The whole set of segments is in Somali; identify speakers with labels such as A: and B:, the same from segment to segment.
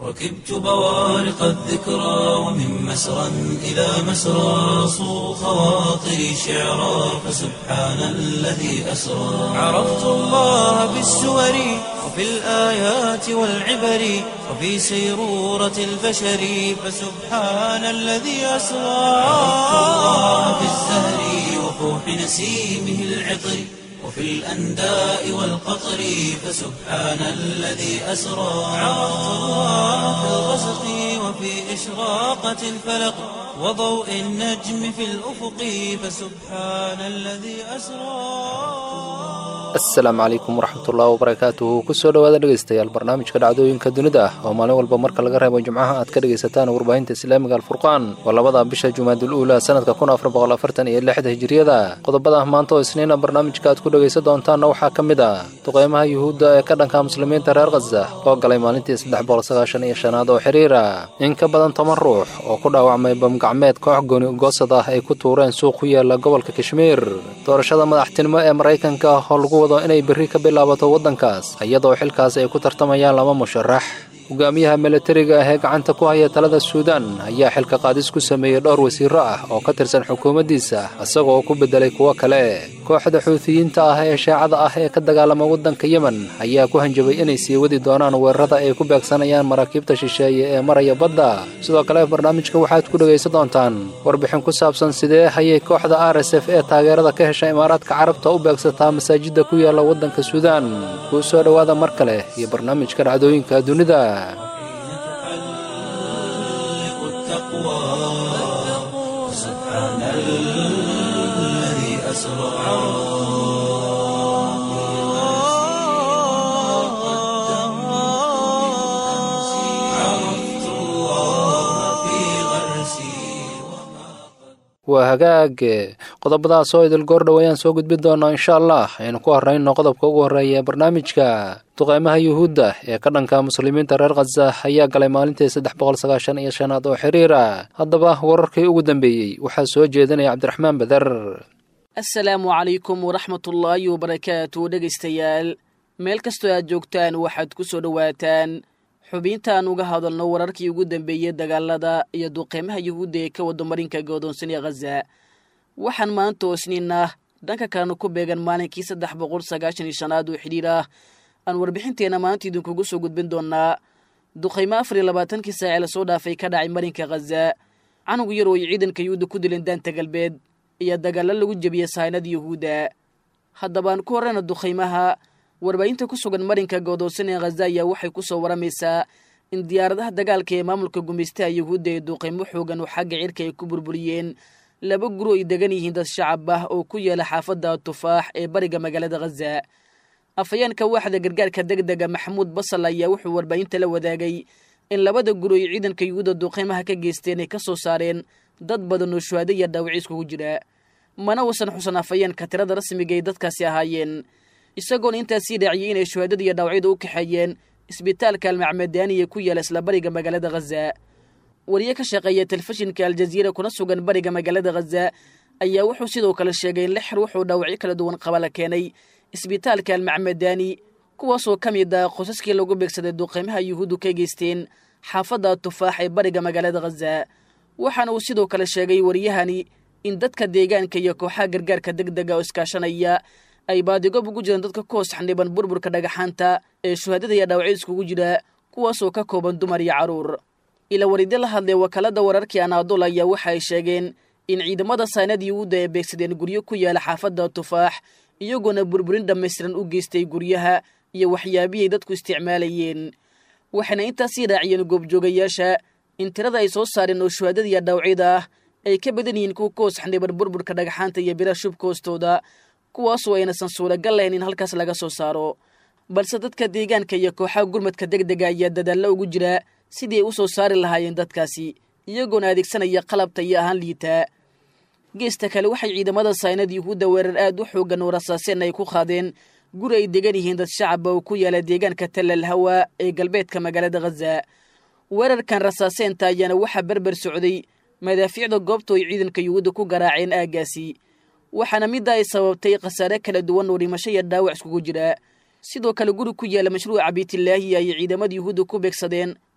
A: ركبت بوارق الذكرى ومن مسرى إلى مسرى صو خواطري شعرا فسبحان الذي أسرى عرفت الله بالسور وفي الآيات والعبر وفي سيرورة البشر فسبحان الذي أسرى عرفت الله بالزهر وفوح نسيمه العطر وفي الأنداء والقطر فسبحان الذي أسرى عرفت الله في الغسق وفي إشراقة الفلق وضوء النجم في الأفق فسبحان الذي أسرى
B: asalaamu calaykum waraxmatullahi wabarakaatuhu kusoo dhowaada dhegaystayaal barnaamijka dhacdooyinka dunida ah oo maalin walba marka laga reebo jimcaha aad ka dhegaysataan warbaahinta islaamiga alfurqaan waa labada bisha jumaadul uula sanadka kun afar boqol afartan iyo lixda hijiriyada qodobada maanta oo isniina barnaamijka aad ku dhegaysan doontaanna waxaa ka mid ah duqeymaha yuhuudda ee ka dhanka muslimiinta reer khaza oo galay maalintii saddex boqol sagaashan iyo shanaad oo xiriira in ka badan toban ruux oo ku dhaawacmay bamgacmeed koox gooni goosad ah ay ku tuureen suuq ku yaala gobolka kashmiir doorashada madaxtinimo ee maraykanka oo lagu wado inay berri ka bilaabato waddankaas iyadoo xilkaas ay ku tartamayaan laba musharax hogaamiyaha milatariga ah ee gacanta ku haya talada suudaan ayaa xilka qaadis ku sameeyey dhowr wasiiro ah oo ka tirsan xukuumaddiisa isagoo ku beddelay kuwo kale kooxda xuutiyiinta ah ee shaacada ah ee ka dagaalama waddanka yemen ayaa ku hanjabay inay sii wadi doonaan weerarada ay ku beegsanayaan maraakiibta shisheeye ee maraya badda sidoo kale barnaamijka waxaad ku dhegaysan doontaan warbixin ku saabsan sidee hayay kooxda r s f ee taageerada ka hesha imaaraadka carabta u beegsataa masaajidda ku yaala waddanka suudaan kuu soo dhowaada mar kale iyo barnaamijka dhacdooyinka dunida
A: تحلق التقوى سبحان الذي أسرى عرفت الله في غرسي
B: waa hagaag qodobadaas oo idil goordhow ayaan soo gudbin doonaa insha allah aynu ku horrayno qodobka ugu horreeya ee barnaamijka duqeymaha yuhuudda ee ka dhanka muslimiinta reer khaza ayaa galay maalintii saddex boqol sagaashan iyo shanaad oo xiriira haddaba wararkii ugu dambeeyey waxaa soo jeedinaya cabdiraxmaan beder
C: asalaamu calaykum waraxmatullaahi wabarakaatu dhegaystayaal meel kastoo aad joogtaan waxaad ku soo dhowaataan xubintaan uga hadalno wararkii ugu dambeeyey dagaalada iyo duqeymaha yuhuudda ee ka wada marinka godoonsan ee khaza waxaan maanta oo isniin ah dhanka kalena ku beegan maalinkii saddex boqol sagaashan iyo shanaad oo xidhiir ah aan warbixinteenna maanta idinkugu soo gudbin doonaa duqaymo afar iyo labaatankii saace lasoo dhaafay ka dhacay marinka khaza canugu yar oo ay ciidanka yuhuudda ku dileen daanta galbeed iyo dagaallo lagu jebiyey sahaynada yuhuudda haddabaan ku horreyna duqaymaha warbaahinta ku sugan marinka godoonsan ee khaza ayaa waxay ku soo waramaysaa in diyaaradaha dagaalka ee maamulka gumaystaha yuhuudda ee duqaymo xoogan oo xagga cirka ay ku burburiyeen laba guro ay degan yihiin dad shacab ah oo ku yaala xaafadda tufaax ee bariga magaalada khaza afhayeenka waaxda gargaarka degdega maxamuud basal ayaa wuxuu warbaahinta la wadaagay in labada guro ay ciidanka yuhuudda duqaymaha ka geysteen ay ka soo saareen dad badan oo shuhaado iyo dhaawaci iskugu jira mana uusan xusan afhayeenka tirada rasmiga ay dadkaasi ahaayeen isagoona intaas sii raaciyey inay shuhaadada iyo dhaawacyada u kaxeeyeen isbitaalka almacmadaani ee ku yaala isla bariga magaalada khaza wariye ka shaqeeya telefishinka aljaziira kuna sugan bariga magaalada khaza ayaa wuxuu sidoo kale sheegay in lix ruux oo dhaawacyo kala duwan qaba la keenay isbitaalka almacmadaani kuwaasoo ka mid ah qosaskii lagu beegsaday duqeymaha yuhuuddu ka geysteen xaafadda tufaax ee bariga magaalada khaza waxaana uu sidoo kale sheegay wariyahani in dadka deegaanka iyo kooxaha gargaarka degdega oo iskaashanaya ay baadigob ugu jiraan dadka ku hoos xaniban burburka dhagaxaanta ee shuhaadada iyo dhaawacyada iskugu jira kuwaasoo ka kooban dumar iyo carruur ila waridyo la hadlay wakaalada wararkii anaadool ayaa waxa ay sheegeen in ciidamada saynad yuhuudda ay beegsadeen guryo ku yaala xaafadda tufaax iyagoona burburin dhammaystiran u geystay guryaha iyo waxyaabihii ay dadku isticmaalayeen waxayna intaas sii raaciyeen goobjoogayaasha in tirada ay soo saareen oo shuhaadada iyo dhaawacyada ah ay ka badan yihiin kuwa ka hoos xaniban burburka dhagaxaanta iyo biraha shubka hoostooda kuwaasoo aynasan suuragal lahayn in halkaas laga soo saaro balse dadka deegaanka iyo kooxaha gurmadka degdega ayaa dadaallo ugu jira sidii ay u soo saari lahaayeen dadkaasi iyagoona adeegsanaya qalabta iyo ahaan liitaa geesta kale waxay ciidamada saynad yuhuudda weerar aad u xoogan oo rasaaseen ay ku qaadeen guri ay degan yihiin dad shacaba oo ku yaala deegaanka tallal hawa ee galbeedka magaalada khaza weerarkan rasaaseenta ayaana waxaa berber socday madaafiicda goobta ay ciidanka yuhuudda ku garaaceen aaggaasi waxaana midda ay sababtay khasaare kala duwan oo dhimasho iyo dhaawac iskugu jira sidoo kale guri ku yaala mashruuca biitilaahi ayay ciidamada yuhuudda ku beegsadeen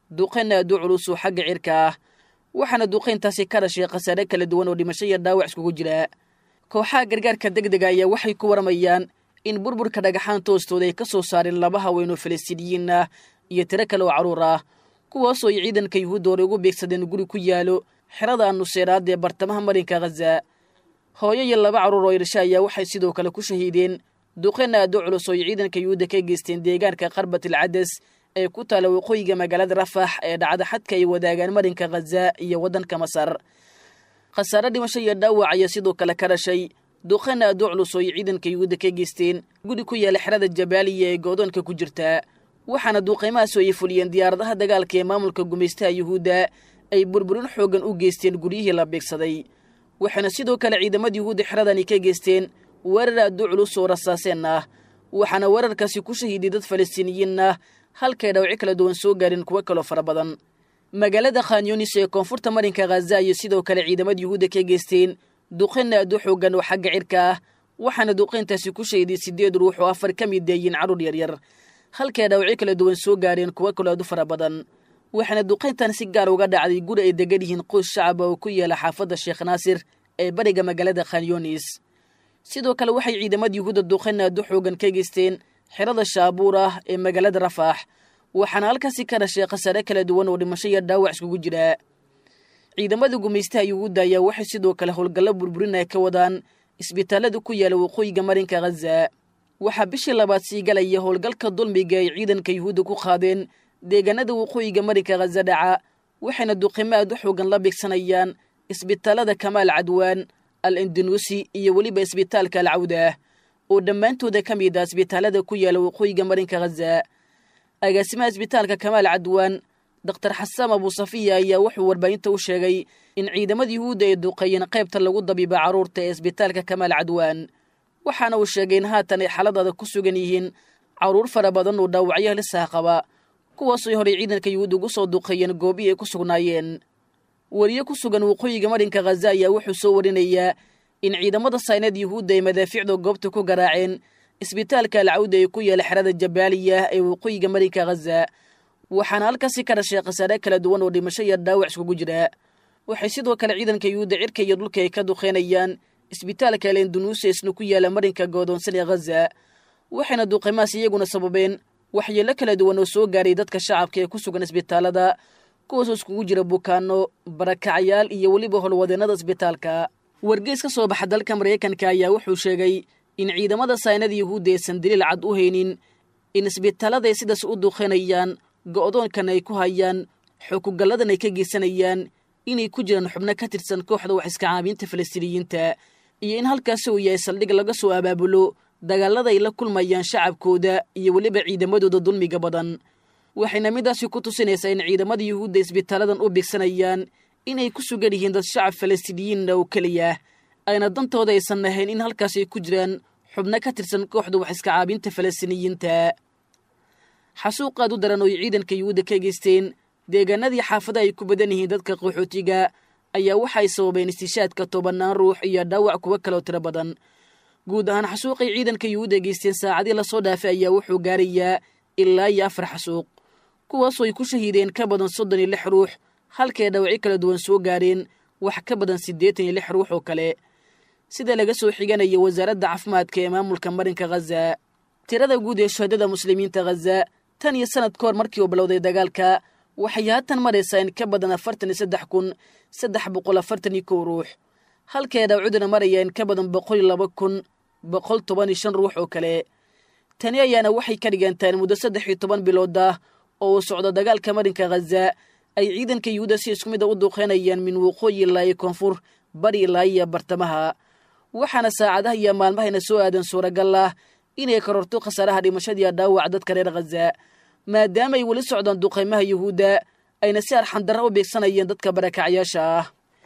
C: duqayn aad u culus oo xagga cirka ah waxaana duqayntaasi ka dhashay khasaare kala duwan oo dhimasho iyo dhaawac iskugu jira kooxaha gargaarka deg dega ayaa waxay ku waramayaan in burburka dhagaxaan toostooda ay ka soo saareen laba haween oo falastiiniyiin ah iyo tiro kale oo carruur ah kuwaasoo ay ciidanka yuhuudda hore ugu beegsadeen guri ku yaalo xerada nuseeraad ee bartamaha marinka khaza hooyo iyo laba carruur oo irsha ayaa waxay sidoo kale ku shahiideen duqayn aad u culus oo ay ciidanka yuhuudda ka geysteen deegaanka qarbatil cadas ee ku taala waqooyiga magaalada rafax ee dhacda xadka ay wadaagaan marinka khaza iyo waddanka masar khasaare dhimasho iyo dhaawac ayaa sidoo kale ka dhashay duqayn aad u culus oo ay ciidanka yuhuudda ka geysteen guri ku yaala xerada jabaaliya ee goodoonka ku jirta waxaana duuqaymahaas ay fuliyeen diyaaradaha dagaalka ee maamulka gumaystaha yuhuudda ay burburin xooggan u geysteen guryihii la beegsaday waxaana sidoo kale ciidamada yuhuudda xeradani ka geysteen weerar aad u culus oo rasaaseen ah waxaana weerarkaasi ku shahiiday dad falastiiniyiin ah halkay dhawci kala duwan soo gaareen kuwo kaloo fara badan magaalada khanyunis ee koonfurta marinka khaza ayay sidoo kale ciidamada yuhuudda ka geysteen duqayn aad u xooggan oo xagga cirka ah waxaana duqayntaasi ku shahiday siddeed ruux oo afar ka mid deeyiin carruur yaryar halkay dhawci kala duwan soo gaareen kuwo kaloo aad u fara badan waxaana duqayntan si gaar uga dhacday guri ay degan yihiin qoys shacaba oo ku yaala xaafadda sheekh naasir ee bariga magaalada khanyunis sidoo kale waxay ciidamada yuhuudda duqayn aad u xoogan ka geysteen xerada shaabuur ah ee magaalada rafaax waxaana halkaasi ka dhashay khasaare kala duwan oo dhimasho iyo dhaawac iskugu jira ciidamada gumaystaha yuhuudda ayaa waxay sidoo kale howlgallo burburinaya ka wadaan isbitaallada ku yaala waqooyiga marinka khaza waxaa bishii labaad sii galaya howlgalka dulmiga ay ciidanka yuhuudda ku qaadeen deegaanada waqooyiga marinka khaza dhaca waxayna duqimo aad u xoogan la beegsanayaan isbitaallada kamaal cadwaan al indunuusi iyo weliba isbitaalka alcawdah oo dhammaantooda ka mid ah isbitaallada ku yaala waqooyiga marinka khaza agaasimaha isbitaalka kamaal cadwaan doktar xasaan abuusafiya ayaa wuxuu warbaahinta u sheegay in ciidamada yuhuudda ay duqeeyeen qaybta lagu dabiiba carruurta ee isbitaalka kamaal cadwaan waxaana uu sheegay in haatan ay xaaladaada ku sugan yihiin carruur fara badan oo dhaawacyo halisaha qaba kuwaasooy horey ciidanka yuhuudda ugu soo duqeeyeen goobihii ay ku sugnaayeen weriye ku sugan waqooyiga marinka khaza ayaa wuxuu soo warinayaa in ciidamada sayneed yuhuudda ay madaafiicda goobta ku garaaceen isbitaalka alcawda ee ku yaala xerada jabaaliya ee waqooyiga marinka khaza waxaana halkaasi ka dhashay khasaare kala duwan oo dhimasho iyo dhaawac iskugu jira waxay sidoo kale ciidanka yuhuudda cirka iyo dhulka ay ka duqeynayaan isbitaalka lendunuusa isna ku yaala marinka goodoonsan ee khaza waxayna duqeymahaas iyaguna sababeen waxyeello kala duwan oo soo gaaray dadka shacabka ee ku sugan isbitaallada kuwaasoo iskugu jira bukaano barakacyaal iyo weliba howlwadeennada isbitaalka wargeys ka soo baxa dalka maraykanka ayaa wuxuu sheegay in ciidamada saynada yuhuudda aysan daliil cad u haynin in isbitaallada ay sidaas u duqeynayaan go'doonkan ay ku hayaan xukugalladan ay ka geysanayaan inay ku jiraan xubno ka tirsan kooxda wax iska caabiinta falastiiniyiinta iyo in halkaasi uu yahay saldhig laga soo abaabulo dagaallada ay la kulmayaan shacabkooda iyo weliba ciidamadooda dulmiga badan waxayna midaasi ku tusinaysaa in ciidamada yuhuudda isbitaaladan u bigsanayaan inay ku sugan yihiin dad shacab falastiiniyiinna oo keliya ayna dantooda aysan ahayn in halkaas ay ku jiraan xubno ka tirsan kooxda wax iska caabinta falastiiniyiinta xasuuqaad u daran oo ay ciidanka yuhuudda ka geysteen deegaanadii xaafada ay ku badan yihiin dadka qaxootiga ayaa waxay sababeen istishaadka tobannaan ruux iyo dhaawac kuwo kaloo tiro badan guud ahaan xasuuqay ciidanka yuhuudda geysteen saacadii lasoo dhaafay ayaa wuxuu gaarayaa ilaa iyo afar xasuuq kuwaasoo ay ku shahiideen ka badan soddon iyo lix ruux halkay dhawacyo kala duwan soo gaareen wax ka badan siddeetan iyo lix ruux oo kale sida laga soo xiganaya wasaaradda caafimaadka ee maamulka marinka khaza tirada guud ee shuhadada muslimiinta khaza tan iyo sanad ka hor markii uu bilowday dagaalka waxay haatan maraysaa in ka badan afartan iyo saddex kun saddex boqol afartan iyo kow ruux halkay dhawcuduna maraya in ka badan boqol iyo laba kun boqol toban iyo shan ruux oo kale tani ayaana waxay ka dhigantaa in muddo saddex iyo toban bilood ah oo uu socdo dagaalka marinka khaza ay ciidanka yuhuudda si isku mid a u duuqeynayaan min waqooyi ilaa iyo koonfur bari ilaa iyo bartamaha waxaana saacadaha iyo maalmahayna soo aadan suuragal ah inay kororto khasaaraha dhimashadiiyo dhaawac dadka reer khaza maadaama ay weli socdaan duqaymaha yuhuudda ayna si arxandarra u beegsanayeen dadka barakacyaasha ah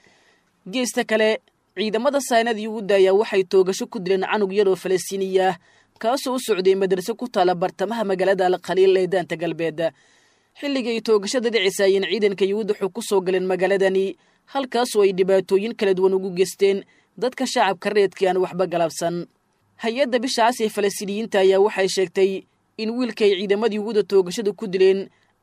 C: geesta kale ciidamada saynada yuhuudda ayaa waxay toogasho ku dileen canug yar oo falastiiniya kaasoo u socday madraso ku taala bartamaha magaalada alkhaliil ee daanta galbeed xilligii ay toogashada dhicisaayeen ciidanka yuhuud wuxuu ku soo galeen magaaladani halkaasoo ay dhibaatooyin kala duwan ugu geysteen dadka shacabka reedkii aan waxba galabsan hay-adda bishacaas ee falastiiniyiinta ayaa waxay sheegtay in wiilka ay ciidamada yuhuudda toogashada ku dileen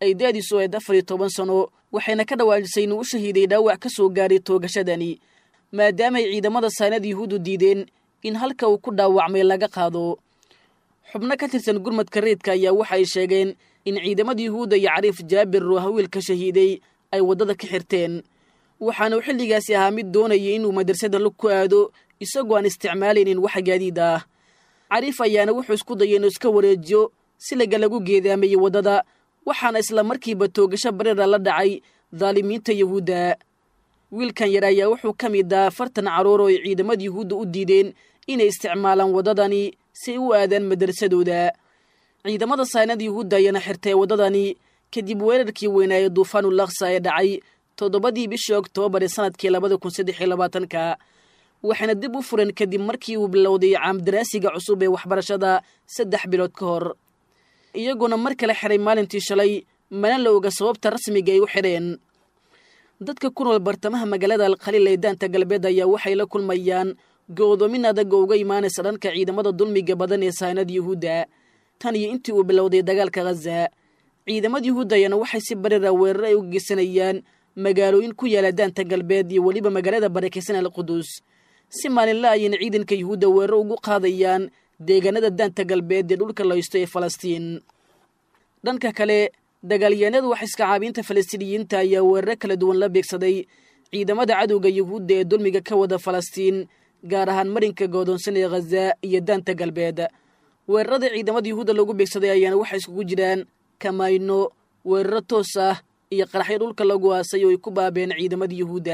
C: ay daadiisu ahayd afar iyo toban sano waxayna ka dhawaajisay inuu u shahiiday dhaawac ka soo gaaray toogashadani maadaamaay ciidamada saanada yuhuuddu diideen in halka uu ku dhaawacmay laga qaado xubno ka tirsan gurmadka reedka ayaa waxa ay sheegeen in ciidamada yuhuudda iyo cariif jaabir oo hawiilka shahiiday ay waddada ka xirteen waxaana uu xilligaasi ahaa mid doonayay inuu madrasada lug ku aado isagoo aan isticmaalaynin wax gaadiid ah cariif ayaana wuxuu isku dayay inuu iska wareejiyo si laga lagu geedaamayey waddada waxaana isla markiiba toogasho bareera la dhacay daalimiinta yuhuudda wiilkan yar ayaa wuxuu ka mid ah afartan carruur oo ay ciidamada yuhuudda u diideen inay isticmaalaan waddadani si ay u aadaan madrasadooda ciidamada saanada yuhuudda ayaana xirtay waddadani kadib weerarkii weynaaye duufaanu laksa ee dhacay toddobadii bishii oktoobar ee sanadkii labada kun saddex iyo labaatanka waxayna dib u fureen kadib markii uu bilowday caamdaraasiga cusub ee waxbarashada saddex bilood ka hor iyaguna mar kale xiray maalintii shalay mana la oga sababta rasmiga ay u xidheen dadka ku nool bartamaha magaalada alkhaliil ee daanta galbeed ayaa waxay la kulmayaan go'doomin adag oo uga imaanaysa dhanka ciidamada dulmiga badan ee saanada yuhuudda tan iyo intii uu bilowday dagaalka khaza ciidamada yuhuudda ayaana waxay si barira weerar ay u geysanayaan magaalooyin ku yaala daanta galbeed iyo weliba magaalada barakaysan alquduus si maalinla ayayna ciidanka yuhuudda weerar ugu qaadayaan deegaanada daanta galbeed ee dhulka laysto ee falastiin dhanka kale dagaalyahanada wax iska caabiinta falastiiniyiinta ayaa weeraro kala duwan la beegsaday ciidamada cadowga yuhuudda ee dulmiga ka wada falastiin gaar ahaan marinka goodoonsan ee khaza iyo daanta galbeed weerarada ciidamada yuhuudda lagu beegsaday ayaana waxay iskugu jiraan kamayno weeraro toos ah iyo qaraxyo dhulka lagu aasay oo ay ku baabeen ciidamada yuhuudda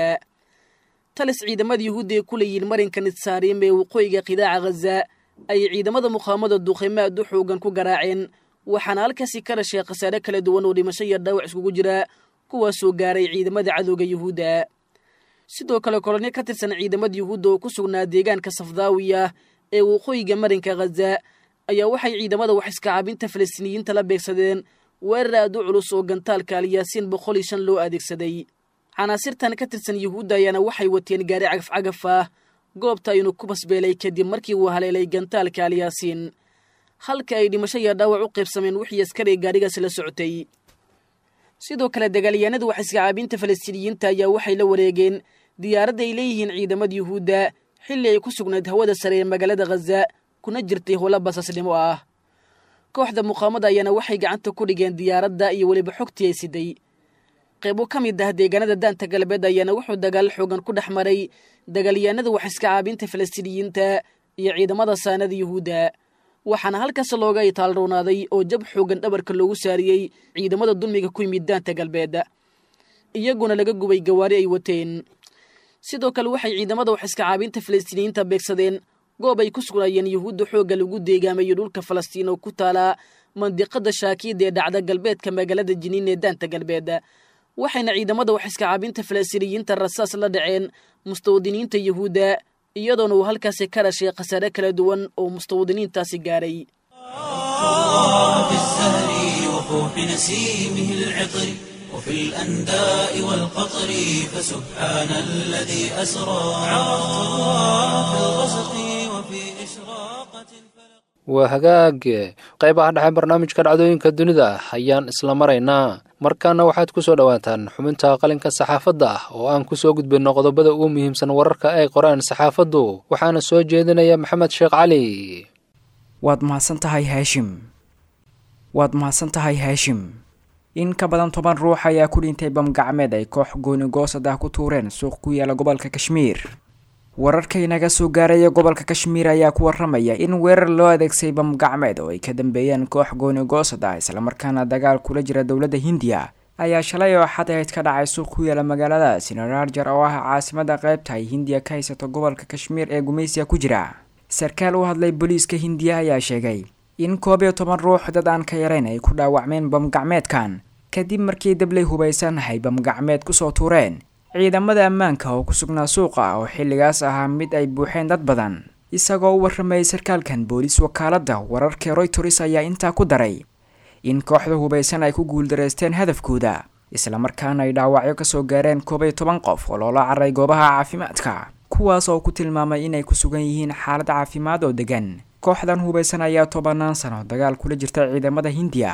C: talis ciidamada yuhuudda ay ku leeyihiin marinka nitsaarim ee waqooyiga qidaaca khaza ayay ciidamada muqaamada duuqaymo aad u xoogan ku garaaceen waxaana halkaasi ka dhashay khasaare kala duwan oo dhimasho iyo dhaawac iskugu jira kuwaasoo gaaray ciidamada cadowga yuhuudda sidoo kale kolonyo ka tirsan ciidamada yuhuudda oo ku sugnaa deegaanka safdaawiya ee waqooyiga marinka khaza ayaa waxay ciidamada wax iska caabinta falastiiniyiinta la beegsadeen weerar aad u culus oo gantaalka alyaasiin boqol iyo shan loo adeegsaday canaasirtan ka tirsan yuhuudda ayaana waxay wateen gaari cagafcagaf ah goobta aynu ku basbeelay kadib markii uu haleelay gantaalka alyaasiin halka ay dhimasho iyo dhaawac u qaybsameen wixii askari gaarigaasi la socotay sidoo kale dagaalyahanada wax iska caabinta falastiiniyiinta ayaa waxay la wareegeen diyaaradda ay leeyihiin ciidamada yuhuudda xilli ay ku sugnayd hawada sare ee magaalada khaza kuna jirtay howlo basaasnimo ah kooxda muqaamada ayaana waxay gacanta ku dhigeen diyaaradda iyo weliba xogtii ay siday qaybo ka mid ah deegaanada daanta galbeed ayaana wuxuu dagaal xoogan ku dhex maray dagaalyahanada wax iska caabinta falastiiniyiinta iyo ciidamada saanada yuhuudda waxaana halkaas looga itaalroonaaday oo jab xoogan dhabarka loogu saariyey ciidamada dulmiga ku yimid daanta galbeed iyaguna laga gubay gawaari ay wateen sidoo kale waxay ciidamada wax iska caabinta falastiiniyiinta beegsadeen goob ay ku sugnaayeen yuhuudda xoogga lagu deegaamayo dhulka falastiin oo ku taalaa mandiqada shaakiida ee dhacda galbeedka magaalada jiniin ee daanta galbeed waxayna ciidamada wax iska caabinta falastiiniyiinta rasaas la dhaceen mustawdiniinta yuhuudda iyadoona uu halkaasi ka dhashay khasaare kala duwan oo mustawdiniintaasi gaaray
A: في الزهر وفوح نسيمه العطر وفي الأنداء والقطر فسبحان الذي أسرى في الغسق وفي إشراقة الفلق
B: waa hagaag qaybaha dhexe barnaamijka dhacdooyinka dunida ayaan isla maraynaa markaana waxaad ku soo dhowaataan xubinta qalinka saxaafadda ah oo aan ku soo gudbinno qodobada ugu muhiimsan wararka ay qoraan saxaafaddu waxaana soo jeedinaya maxamed sheekh cali
D: waad mahadsan tahay haashim waad mahadsan tahay haashim in ka badan toban ruux ayaa ku dhintay bamgacmeed ay koox goonigoosad ah ku tuureen suuq ku yaala gobolka kashmiir wararka inaga soo gaaraya gobolka kashmiir ayaa ku waramaya in weerar loo adeegsay bamgacmeed oo ay ka dambeeyeen koox goonigoosad ah islamarkaana dagaal kula jira dowladda hindiya ayaa shalay oo xad ahayd ka dhacay suuq ku yaala magaalada sinararjar oo ah caasimada qaybta ay hindiya ka haysato gobolka kashmiir ee gumaysiga ku jira sarkaal u hadlay booliiska hindiya ayaa sheegay in koob iyo toban ruux dad aan ka yarayn ay ku dhaawacmeen bamgacmeedkan kadib markii dablay hubaysan ay bamgacmeed kusoo tuureen ciidamada ammaanka oo ku sugnaa suuqa oo xilligaas ahaa mid ay buuxeen dad badan isagoo u warramayay sarkaalkan booliis wakaaladda wararka royters ayaa intaa ku daray in kooxda hubaysan ay ku guuldareysteen hadafkooda islamarkaana ay dhaawacyo kasoo gaareen koob iyo toban qof oo loola caray goobaha caafimaadka kuwaas oo ku tilmaamay inay ku sugan yihiin xaalad caafimaad oo degan kooxdan hubaysan ayaa tobanaan sano dagaal kula jirta ciidamada hindiya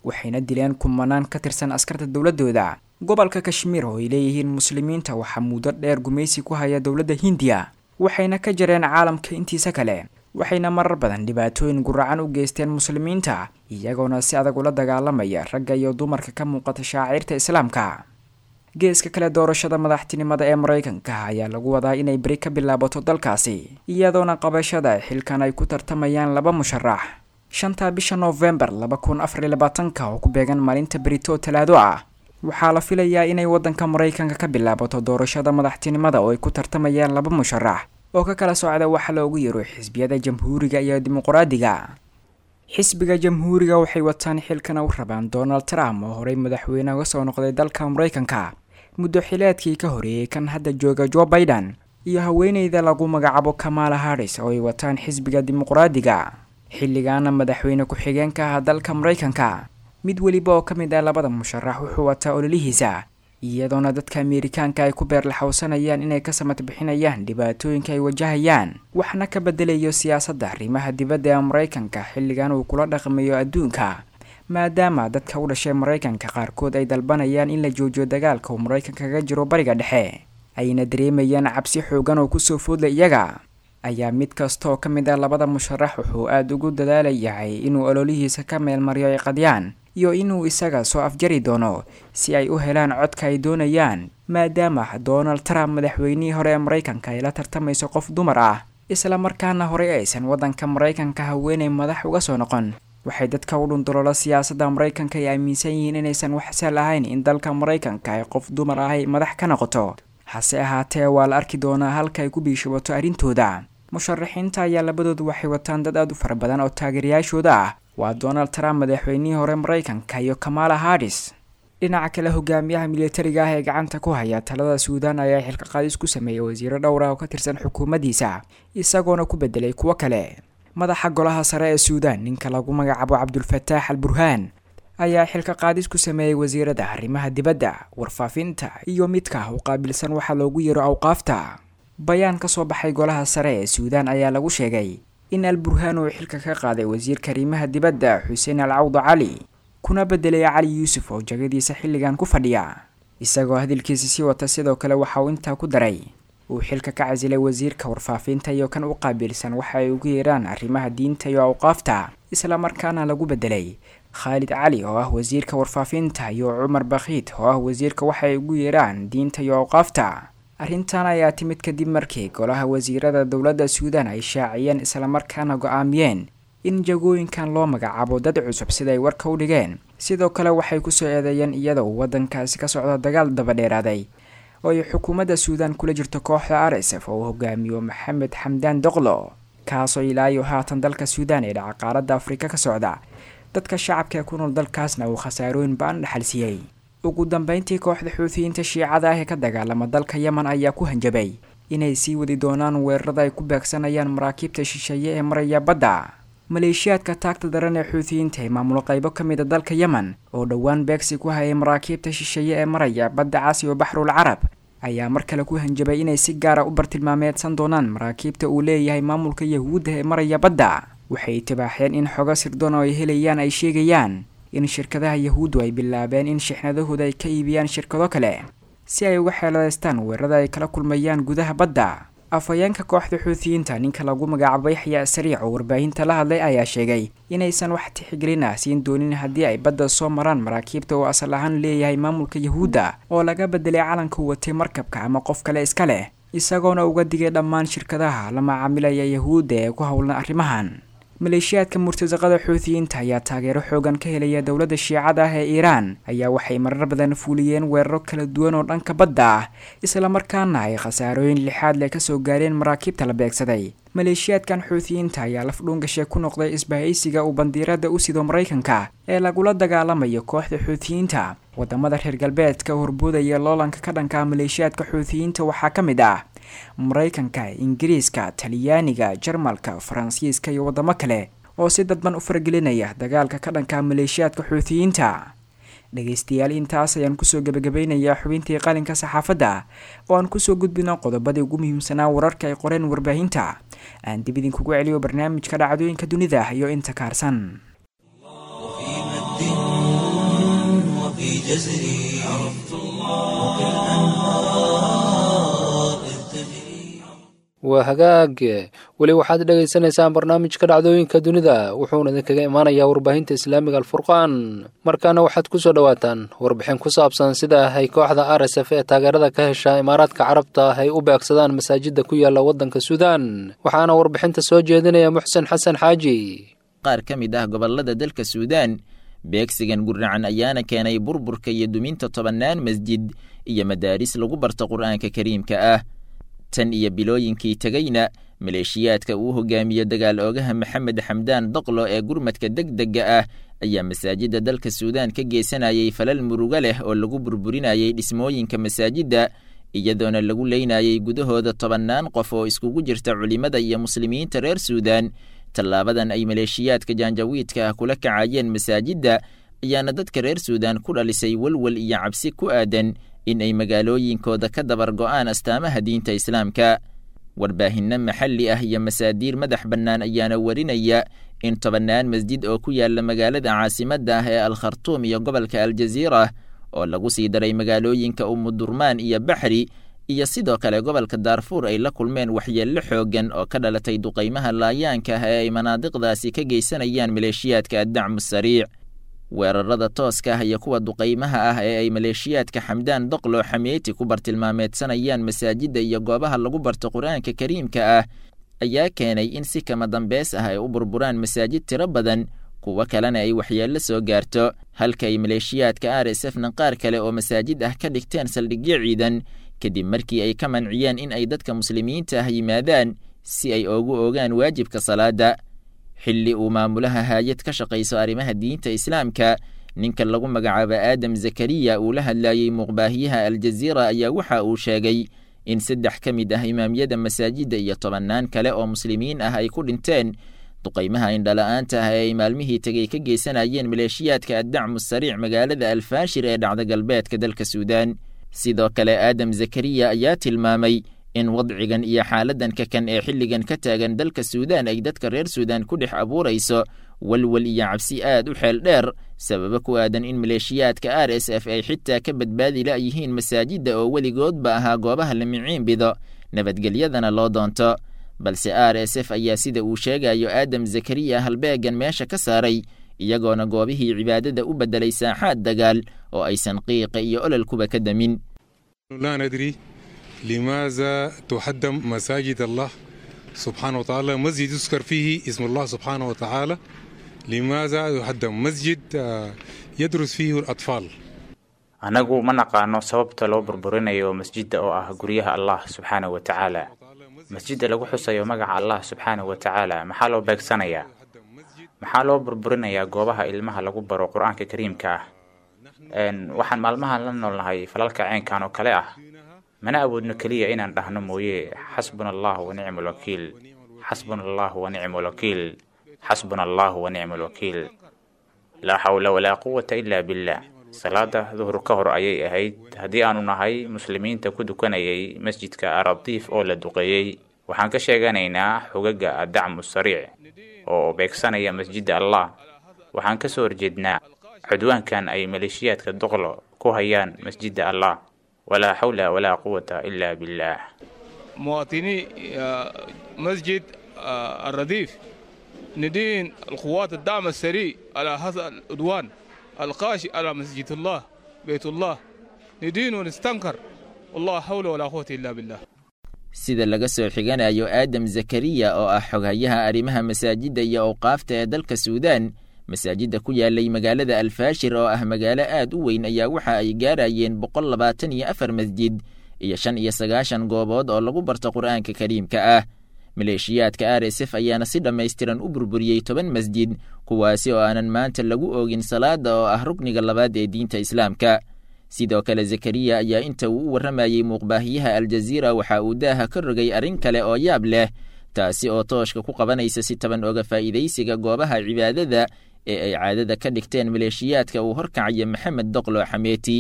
D: waxayna dileen kumanaan ka tirsan askarta dowladooda gobolka kashmiir oo ay leeyihiin muslimiinta waxaa muddo dheer gumaysi ku haya dowladda hindiya waxayna ka jareen caalamka intiisa kale waxayna marar badan dhibaatooyin guracan u geysteen muslimiinta iyagoona si adag ula dagaalamaya ragga iyo dumarka ka muuqata shaacirta islaamka geeska kale doorashada madaxtinimada ee maraykanka ayaa lagu wadaa inay beri ka bilaabato dalkaasi iyadoona qabashada xilkan ay ku tartamayaan laba musharax shanta bisha noofembar laba kun afar iyo labaatanka oo ku beegan maalinta berito talaado ah waxaa la filayaa inay waddanka maraykanka ka bilaabato doorashada madaxtinimada oo ay ku tartamayaan laba musharax oo ka kala socda waxa loogu yaro xisbiyada jamhuuriga iyo dimuqraadiga xisbiga jamhuuriga waxay wataan xilkana u rabaan donald trump oo horey madaxweyne uga soo noqday dalka maraykanka muddo xileedkii ka horeeyey kan hadda jooga jo biden iyo haweeneyda lagu magacaabo kamala harris oo ay wataan xisbiga dimuqraadiga xilligaana madaxweyne ku-xigeenka ah dalka maraykanka mid weliba oo ka mid ah labada musharax wuxuu wataa ololihiisa iyadoona dadka ameerikaanka ay ku beerlaxowsanayaan inay ka samad bixinayaan dhibaatooyinka ay wajahayaan waxna ka bedelayo siyaasadda arrimaha dibadda ee maraykanka xilligan uu kula dhaqmayo adduunka maadaama dadka u dhashay maraykanka qaarkood ay dalbanayaan in la joojiyo dagaalka uu maraykanka kaga jiro bariga dhexe ayna dareemayaan cabsi xoogan oo kusoo foodla iyaga ayaa mid kasta oo ka mid ah labada musharax wuxuu aada ugu dadaalayahay inuu ololihiisa ka meelmariyo ay qadyaan iyo inuu isaga soo afjari doono si ay u helaan codka ay doonayaan maadaama donald trump madaxweynihii hore ee maraykanka ay la tartamayso qof dumar ah isla markaana horey aysan waddanka maraykanka haweenay madax uga soo noqon waxay dadka u dhundulolo siyaasadda maraykanka ay aaminsan yihiin inaysan wax sal ahayn in dalka maraykanka ay qof dumar ah ay madax ka noqoto hase ahaatee waa la arki doonaa halka ay ku biishabato arrintooda musharaxiinta ayaa labadoodu waxay wataan dad aad u fara badan oo taageerayaashooda ah waa donald trump madaxweynihii hore maraykanka iyo kamala harris dhinaca kale hogaamiyaha militariga ah ee gacanta ku haya talada suudaan ayaa xilka qaadis ku sameeyey wasiiro dhowr ah oo ka tirsan xukuumaddiisa isagoona ku bedelay kuwo kale madaxa golaha sare ee suudaan ninka lagu magacaabo cabdulfataax al burhaan ayaa xilka qaadis ku sameeyey wasiirada arrimaha dibadda warfaafinta iyo midka u qaabilsan waxaa loogu yeero awqaafta bayaan ka soo baxay golaha sare ee suudaan ayaa lagu sheegay in al burhaan uu xilka ka qaaday wasiirka arrimaha dibadda xuseen al cawda cali kuna bedelay cali yuusuf oo jagadiisa xilligan ku fadhiya isagoo hadalkiisa sii wata sidoo kale waxa uu intaa ku daray uu xilka ka casilay wasiirka warfaafinta iyo kan u qaabilsan waxa ay ugu yeeraan arrimaha diinta iyo awqaafta isla markaana lagu bedelay khaalid cali oo ah wasiirka warfaafinta iyo cumar bakhiid oo ah wasiirka waxa ay ugu yeeraan diinta iyo awqaafta arrintan ayaa timid kadib markii golaha wasiirada dowladda suudaan ay shaaciyeen islamarkaana go-aamiyeen in jagooyinkan loo magacaabo dad cusub siday warka u dhigeen sidoo kale waxay kusoo eedeeyeen iyada uu waddankaasi ka socdo dagaal dabadheeraaday oo ay xukuumadda suudaan kula jirto kooxda r s f oo uu hogaamiyo maxamed xamdaan doqlo kaasoo ilaayo haatan dalka suudaan ee dhaca qaaradda afrika ka socda dadka shacabka ee ku nool dalkaasna uu khasaarooyin ba-an dhaxalsiiyey ugu dambeyntii kooxda xuutiyiinta shiicada ah ee ka dagaalama dalka yemen ayaa ku hanjabay inay sii wadi doonaan weerarada ay ku beegsanayaan maraakiibta shisheeye ee maraya badda maleeshiyaadka taagta daran ee xuutiyiinta ee maamulo qaybo ka mid a dalka yemen oo dhowaan beegsi ku hayay maraakiibta shisheeye ee maraya badda casi oo baxrul carab ayaa mar kale ku hanjabay inay si gaara u bartilmaameedsan doonaan maraakiibta uu leeyahay maamulka yahuudda ee maraya badda waxay itibaaxeen in xogo sirdoon oo ay helayaan ay sheegayaan in shirkadaha yahuuddu ay bilaabeen in shixnadahooda ay ka iibiyaan shirkado kale si ay uga xeeladaystaan weerarada ay kala kulmayaan gudaha badda afhayeenka kooxda xuutiyiinta ninka lagu magacaabo yaxya sariic oo warbaahinta la hadlay ayaa sheegay inaysan wax tixgelin ah siin doonin haddii ay badda soo maraan maraakiibta oo asal ahaan leeyahay maamulka yahuudda oo laga bedelay calanka watay markabka ama qof kale iska leh isagoona uga digay dhammaan shirkadaha la macaamilaya yahuudda ee ku howlan arrimahan maleeshiyaadka murtasaqada xuutiyiinta ayaa taageero xoogan ka helaya dowladda shiicada ah ee iiraan ayaa waxay marar badan fuuliyeen weeraro kala duwan oo dhanka badda ah islamarkaana ay khasaarooyin lixaad leh kasoo gaareen maraakiibta la beegsaday maleeshiyaadkan xuutiyiinta ayaa laf dhuungashe ku noqday isbahaysiga uu bandiirada u sido maraykanka ee lagula dagaalamayo kooxda xuutiyiinta wadamada reer galbeedka horboodaya loolanka ka dhanka maleeshiyaadka xuutiyiinta waxaa ka mid ah maraykanka ingiriiska talyaaniga jarmalka faransiiska iyo wadamo kale oo si dadban u faragelinaya dagaalka ka dhanka maleeshiyaadka xuutiyiinta dhegaystayaal intaas ayaan kusoo gebagabeynayaa xubintii qalinka saxaafadda oo aan kusoo gudbino qodobadii ugu muhiimsanaa wararka ay qoreen warbaahinta aan dib idinkugu celiyo barnaamijka dhacdooyinka dunida iyo inta kaarsan
A: وفي مد جزري عرفت الله كالأنهار إذ تجري
B: waa hagaag weli waxaad dhegaysanaysaan barnaamijka dhacdooyinka dunida wuxuuna idinkaga imaanayaa warbaahinta islaamiga alfurqaan markaana waxaad ku soo dhowaataan warbixin ku saabsan sida ay kooxda r s f ee taageerada ka hesha imaaraadka carabta ay u beegsadaan masaajida ku yaala waddanka suudaan waxaana warbixinta soo jeedinaya muxsen xasan xaaji
E: qaar ka mid ah gobollada dalka suudaan beegsigan gurracan ayaana keenay burburka iyo duminta tobannaan masjid iyo madaaris lagu barto qur'aanka kariimka ah tan iyo bilooyinkii tegeyna maleeshiyaadka uu hogaamiyo dagaal oogaha maxamed xamdaan doqlo ee gurmadka degdega ah ayaa masaajidda dalka suudaan ka geysanayay falal murugo leh oo lagu burburinayay dhismooyinka masaajidda iyadoona lagu leynayay gudahooda tobannaan qof oo iskugu jirta culimmada iyo muslimiinta reer suudaan tallaabadan ay maleeshiyaadka jaanjawiidka ah kula kacayeen masaajidda ayaana dadka reer suudaan ku dhalisay welwel iyo cabsi ku aadan in ay magaalooyinkooda ka dabar go'aan astaamaha diinta islaamka warbaahinno maxalli ah iyo masaadiir madax bannaan ayaana warinaya in tobannaan masjid oo ku yaala magaalada caasimadda ah ee al-khartuum iyo gobolka aljaziira oo lagu sii daray magaalooyinka umudurmaan iyo baxri iyo sidoo kale gobolka daarfuur ay la kulmeen waxyeello xooggan oo ka dhalatay duqaymaha laayaanka ah ee ay manaadiqdaasi ka geysanayaan maleeshiyaadka addacmu sariic weerarada tooska ah iyo kuwa duqaymaha ah ee ay maleeshiyaadka xamdaan doqlo xameeti ku bartilmaameedsanayaan masaajidda iyo goobaha lagu barto qur-aanka kariimka ah ayaa keenay in si kama dambeys ah ay u burburaan masaajid tiro badan kuwo kalena ay waxyeello soo gaarto halka ay maleeshiyaadka r s f na qaar kale oo masaajid ah ka dhigteen saldhigyo ciidan kadib markii ay ka manciyeen in ay dadka muslimiinta ah yimaadaan si ay oogu ogaan waajibka salaada xilli uu maamulaha haayad ka shaqayso arrimaha diinta islaamka ninka lagu magacaabo aadam zakariya uu la hadlayey muuqbaahiyaha aljaziira ayaa waxa uu sheegay in saddex ka mid ah imaamyada masaajidda iyo tobannaan kale oo muslimiin ah ay ku dhinteen duqaymaha indhala-aanta ah ee ay maalmihii tegey ka geysanayeen maleeshiyaadka addacmu sariic magaalada alfaashir ee dhacda galbeedka dalka suudaan sidoo kale aadam zakariya ayaa tilmaamay in wadcigan iyo xaaladan ka kan ee xilligan ka taagan dalka suudaan ay dadka reer suudaan ku dhex abuurayso walwal iyo cabsi aad u xeel dheer sababo ku aadan in maleeshiyaadka r s f ay xitaa ka badbaadi la'yihiin masaajidda oo weligoodba ahaa goobaha la miciinbido nabadgelyadana loo doonto balse r s f ayaa sida uu sheegayo aadam zakariya halbeegan meesha ka saaray iyagoona goobihii cibaadada u beddelay saaxaad dagaal oo aysan qiiqa iyo ololkuba ka damin
F: لماذا تهدم مساجد الله سبحانه وتعالى مسجد يذكر فيه اسم الله سبحانه وتعالى لماذا يهدم مسجد يدرس فيه الأطفال
G: anagu ma naqaano sababta loo burburinayo masjidda oo ah guryaha allah subxaanahu wa tacaala masjidda lagu xusayo magaca allah subxaanahu wa tacaala maxaa loo beegsanayaa maxaa loo burburinayaa goobaha ilmaha lagu baro qur-aanka kariimka ah waxaan maalmahan la noolnahay falalka ceenkan oo kale ah mana awoodno keliya inaan dhahno mooye xasbuna allahu wa nicma alwakiil xasbuna allahu wa nicma alwakiil xasbuna allahu wa nicma alwakiil laa xawla walaa quwata ila billah salaada duhur ka hor ayay ahayd haddii aanu nahay muslimiinta ku dukanayay masjidka aradiif oo la duqeeyey waxaan ka sheeganaynaa xogaga addacmu sariic oo beegsanaya masjidda allah waxaan ka soo horjeednaa cudwaankan ay maleeshiyaadka doqlo ku hayaan masjidda allah ولا حول ولا قوة إلا بالله
H: مواطني مسجد الرديف ندين القوات الدعم السريع على هذا العدوان القاشي على مسجد الله بيت الله ندين ونستنكر والله حول ولا قوة إلا بالله
E: sida laga soo xiganayo aadam zakariya oo ah xoghayaha arrimaha masaajidda iyo awqaafta ee dalka suudaan masaajidda ku yaalay magaalada alfaashir oo ah magaalo aad u weyn ayaa waxa ay gaarayeen boqol labaatan iyo afar masjid iyo shan iyo sagaashan goobood oo lagu barto qur'aanka kariimka ah maleeshiyaadka r s f ayaana si dhammaystiran u burburiyey toban masjid kuwaasi oo aanan maanta lagu oogin salaada oo ah rukniga labaad ee diinta islaamka sidoo kale zakariya ayaa inta uu u warramayey muuqbaahiyaha aljaziira waxa uu daaha ka rogay arrin kale oo yaab leh taasi oo tooshka ku qabanaysa si taban oga faa'iidaysiga goobaha cibaadada ee ay caadada ka dhigteen maleeshiyaadka uu horkacaya maxamed doqlo xameeti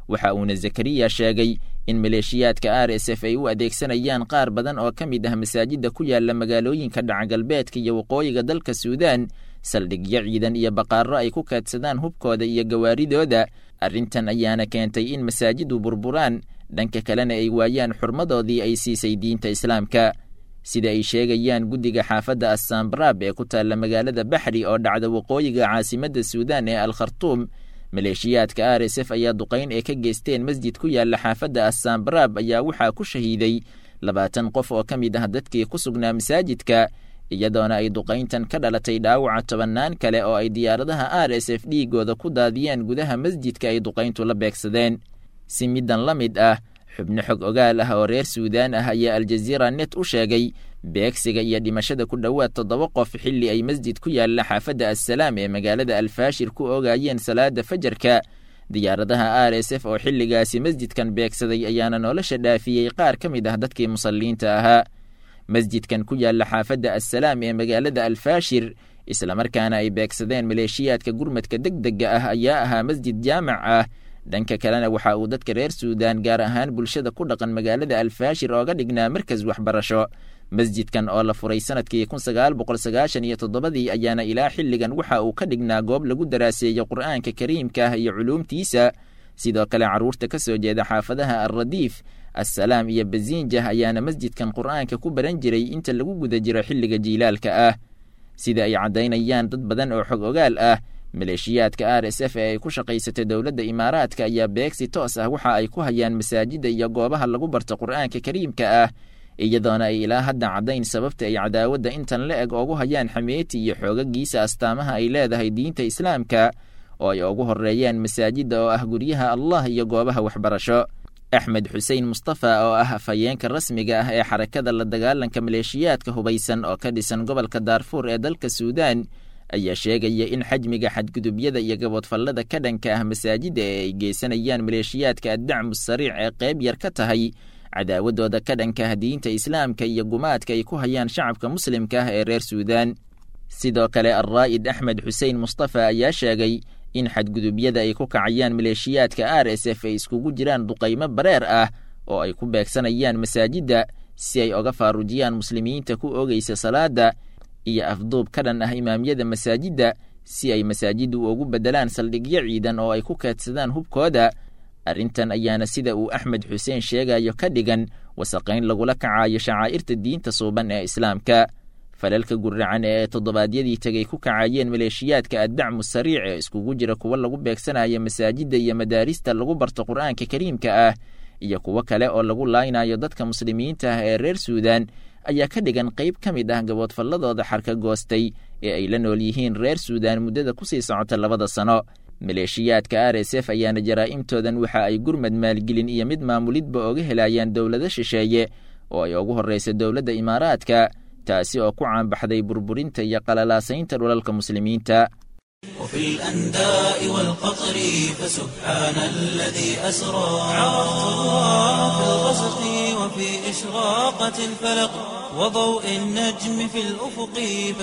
E: waxa uuna zakariya sheegay in maleeshiyaadka r s f ay u adeegsanayaan qaar badan oo ka mid ah masaajidda ku yaala magaalooyinka dhacagalbeedka iyo waqooyiga dalka suudaan saldhigyo ciidan iyo baqaaro ay ku kaadsadaan hubkooda iyo gawaaridooda arrintan ayaana keentay in masaajidu burburaan dhanka kalena ay waayaan xurmadoodii ay siisay diinta islaamka sida ay sheegayaan guddiga xaafadda assambraab ee ku taalla magaalada baxri oo dhacda waqooyiga caasimadda suudaan ee al khartuum maleeshiyaadka r s f ayaa duqayn ee ka geysteen masjid ku yaalla xaafadda assambraab ayaa waxaa ku shahiiday labaatan qof oo ka mid ah dadkii ku sugnaa masaajidka iyadoona ay duqayntan ka dhalatay dhaawaca tobannaan kale oo ay diyaaradaha r s f dhiigooda ku daadiyeen gudaha masjidka ay duqayntu la beegsadeen si middan la mid ah xubno xog ogaal ah oo reer suudaan ah ayaa aljaziira net u sheegay beegsiga iyo dhimashada ku dhowaad toddoba qof xilli ay masjid ku yaalla xaafadda assalaam ee magaalada alfaashir ku ogaayeen salaada fajarka diyaaradaha r s f oo xilligaasi masjidkan beegsaday ayaana nolosha dhaafiyey qaar ka mid ah dadkii musalliinta ahaa masjidkan ku yaalla xaafadda assalaam ee magaalada alfaashir islamarkaana ay beegsadeen maleeshiyaadka gurmadka deg dega ah ayaa ahaa masjid jaamac ah dhanka kalena waxa uu dadka reer suudaan gaar ahaan bulshada ku dhaqan magaalada alfaashir ooga dhignaa markas waxbarasho masjidkan oo la furay sanadkii kun sagaal boqol sagaashan iyo toddobadii ayaana ilaa xilligan waxa uu ka dhignaa goob lagu daraaseeyo qur'aanka kariimka ah iyo culuumtiisa sidoo kale carruurta ka soo jeeda xaafadaha alradiif assalaam iyo baziinjah ayaana masjidkan qur'aanka ku baran jiray inta lagu guda jiro xilliga jiilaalka ah sida ay caddaynayaan dad badan oo xog ogaal ah maleeshiyaadka r s f ee ay ku shaqaysatay dowladda imaaraadka ayaa beegsi toos ah waxa ay ku hayaan masaajidda iyo goobaha lagu barto qur'aanka kariimka ah iyadoona ay ilaa hadda caddayn sababta ay cadaawadda intan la eg oogu hayaan xameeti iyo xoogagiisa astaamaha ay leedahay diinta islaamka oo ay ugu horreeyaan masaajidda oo ah guryaha allah iyo goobaha waxbarasho axmed xuseen mustafa oo ah afhayeenka rasmiga ah ee xarakada la dagaalanka maleeshiyaadka hubaysan oo ka dhisan gobolka daarfuur ee dalka suudaan ayaa sheegaya in xajmiga xadgudubyada iyo gaboodfallada ka dhanka ah masaajidda ee ay geysanayaan maleeshiyaadka addacmu sariic ee qayb yar ka tahay cadaawadooda ka dhanka ah diinta islaamka iyo gumaadka ay ku hayaan shacabka muslimka ah ee reer suudaan sidoo kale alraa'id axmed xuseen mustafa ayaa sheegay in xadgudubyada ay ku kacayaan maleeshiyaadka r s f ay iskugu jiraan duqaymo bareer ah oo ay ku beegsanayaan masaajidda si ay oga faarujiyaan muslimiinta ku oogaysa salaada iyo afduub ka dhan ah imaamyada masaajidda si ay masaajiddu ugu beddelaan saldhigyo ciidan oo ay ku keedsadaan hubkooda arrintan ayaana sida uu axmed xuseen sheegayo ka dhigan wasaqayn lagula kacayo shacaa'irta diinta suuban ee islaamka falalka guracan ee toddobaadyadii tegay ku kacayeen maleeshiyaadka addacmu sariic ee iskugu jira kuwa lagu beegsanayo masaajidda iyo madaarista lagu barto qur'aanka kariimka ah iyo kuwo kale oo lagu laaynayo dadka muslimiinta ah ee reer suudaan ayaa ka dhigan qayb ka mid ah gaboodfalladooda xarka goostay ee ay la nool yihiin reer suudaan muddada kusii socota labada sano maleeshiyaadka r s f ayaana jaraa'imtoodan waxa ay gurmad maalgelin iyo mid maamulidba oga helayaan dowlado shisheeye oo ay ugu horraysa dowladda imaaraadka taasi oo ku caanbaxday burburinta iyo qalalaasaynta dhulalka muslimiinta
A: وفي الأنداء والقطر فسبحان الذي أسرى عرفت الله في الغسق وفي إشراقة الفلق وضوء النجم في الأفق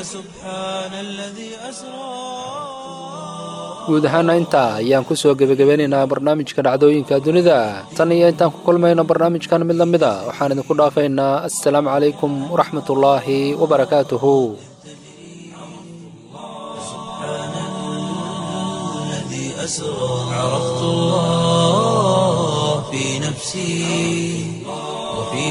A: فسبحان الذي أسرى
B: guud ahaana intaa ayaan ku soo gebagabeynaynaa barnaamijka dhacdooyinka dunida tan iyo intaan ku kulmayno barnaamijkan mid la mid a waxaan idinku dhaafaynaa assalaamu calaykum waraxmatullaahi wabarakaatuhu
A: الذي أسرى عرفت الله في نفسي وفي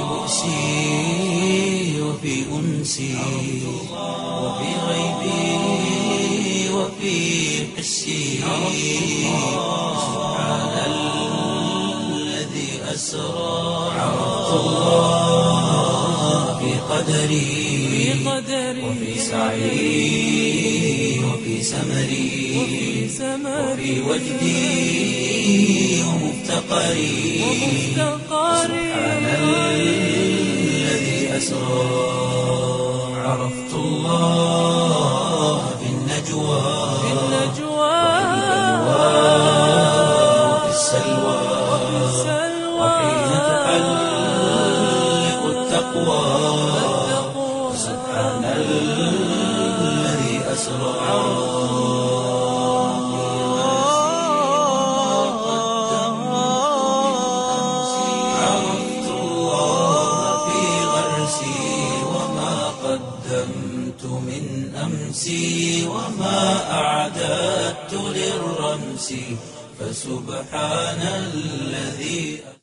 A: بؤسي وفي أنسي وفي غيبي وفي حسي سبحان الذي أسرى عرفت الله في قدري وفي سعي وفي سمري وفي وجدي ومفتقري سبحان الذي أسرى عرفت الله في النجوى وفي السلوى وحين تحلق التقوى سبحان الذي أسرى أمسي وما أعددت للرمس فسبحان الذي